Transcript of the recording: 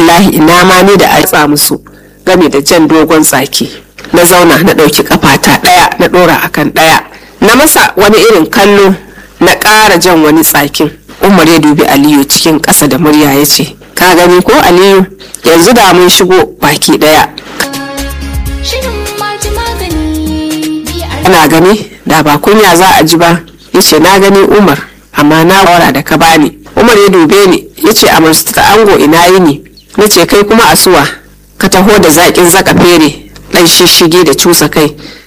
wallahi ina ma ni da a musu game da jan dogon tsaki na zauna na ɗauki kafata ɗaya na ɗora akan ɗaya na masa wani irin kallo na ƙara jan wani tsakin umar ya dubi aliyu cikin ƙasa da murya ya ce ka gani ko aliyu yanzu da mun shigo baki ɗaya ana gani da ba kunya za a ji ba ya ce na gani umar amma na wara da ka bani umar ya dube ni ya ce a ta ango ina yi ne na ce kai kuma asuwa ka taho da zaƙin zaka fere ɗan shishige da cusa kai